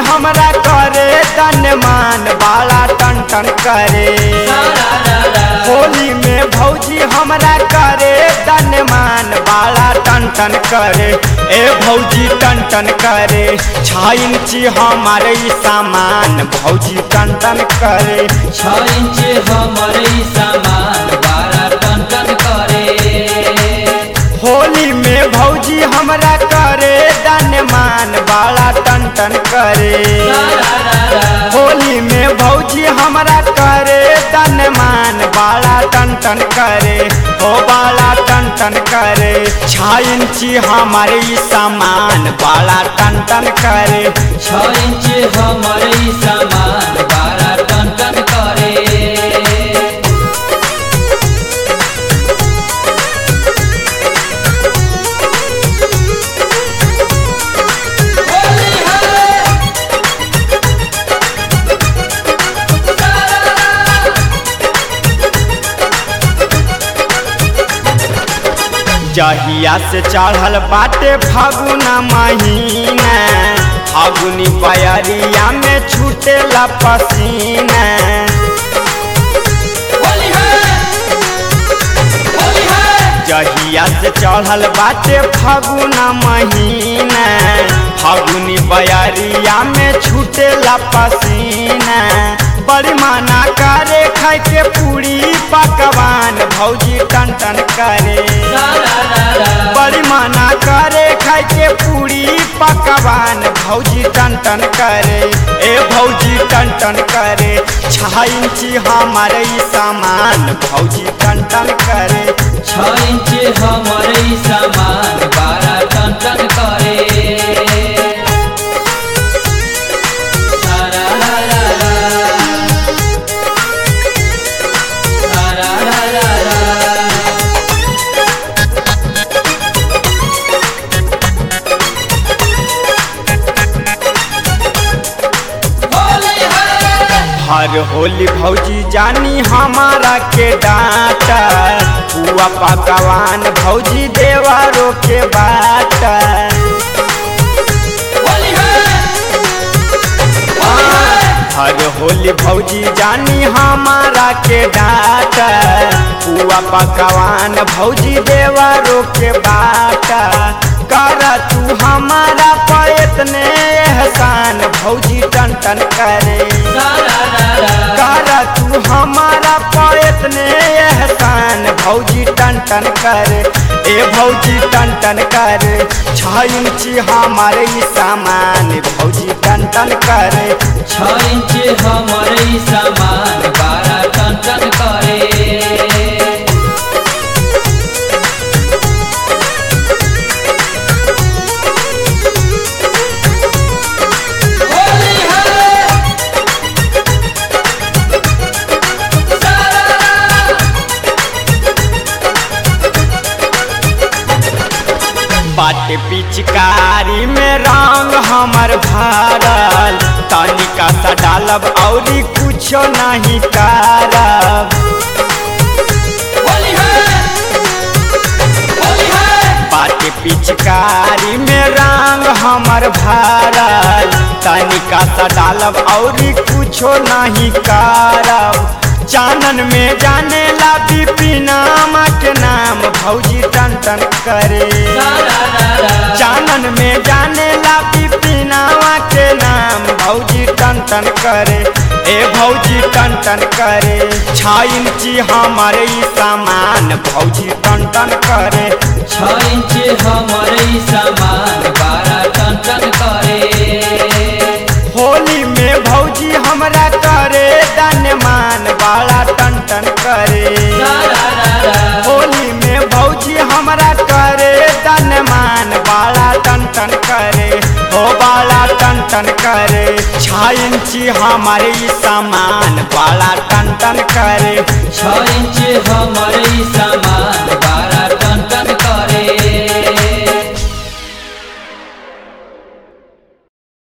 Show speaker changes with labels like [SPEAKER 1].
[SPEAKER 1] हमरा करे तन मान बाला टन टन करे होली में भौजी हमरा करे तन मान बाला टन टन करे ए भौजी टन टन करे छः इंची हमारे ई सामान भौजी टन टन करे
[SPEAKER 2] छ इंच हमर ई सामान बारह टन टन करे
[SPEAKER 1] होली में भौजी हमरा करे तन मान बाला टन टन करे होली में भौजी हमरा करे तन मान बाला टन टन करे हो बाला टन टन करे छः इंची हमारे ई सामान बाला टन टन करे
[SPEAKER 2] छ इंच हमर ई सामान बारह टन टन करे
[SPEAKER 1] जहिया से चढ़ल बाटे फागुना महीना फागुनी बयरिया में छूटेला पसीना जहिया से चढ़ल बाटे फागुना महीना फागुनी बयरिया में छूटेला पसीना बड़ी माना करे खाए के पूरी पकवान भौजी टन टन करे बड़ी माना करे खाए के पूरी पकवान भौजी टन टन करे ए भौजी टन टन करे छः इंची हमारे ई सामान भौजी टन टन करे
[SPEAKER 2] छ इंच हमर ई सामान बारह टन टन करे सारा ला ला ला। सारा ला ला ला। होली है
[SPEAKER 1] हर होली भौजी जानी हमारा के डांटा हुआ पकवान भौजी देवरों के बाट
[SPEAKER 2] होली है
[SPEAKER 1] हर होली भौजी जानी हमारा के डांट हुआ पकवान भौजी देवरों के बाट कर तू हमारा पैतने एहसान भौजी टन टन करे
[SPEAKER 2] सारा ला ला।
[SPEAKER 1] कर तू हमारा पैतने एहसान भौजी टन टन करे ए भौजी टन टन करे छः इंची हमारे ई सामान भौजी टन टन करे
[SPEAKER 2] छ इंच हमर ई सामान बारह टन टन करे होली है सारा
[SPEAKER 1] बाट पिचकारी में रंग हमर भरल तनिका सा डालब औरी कुछो नहीं करब
[SPEAKER 2] होली है होली है
[SPEAKER 1] बाट पिचकारी में रंग हमर भरल तनिका सा डालब औरी कुछो नहीं करब चानन में जाने ला बिपिनामा के नाम भौजी टन टन करे
[SPEAKER 2] सारा ला ला।
[SPEAKER 1] जानन में जाने ला बिपिनावा के नाम भौजी टन टन करे ए भौजी टन टन करे छः इंची हमारे ई सामान भौजी टन टन करे
[SPEAKER 2] छ इंच हमर ई सामान बारह टन टन करे
[SPEAKER 1] होली में भौजी हमरा करे दन मान बाला टन टन करे
[SPEAKER 2] सारा ला ला।
[SPEAKER 1] होली में भौजी हमरा करे तन मान बाला टन टन करे हो बाला टन टन करे छः इंची हमारे ई सामान बाला टन टन करे
[SPEAKER 2] छ इंच हमर ई सामान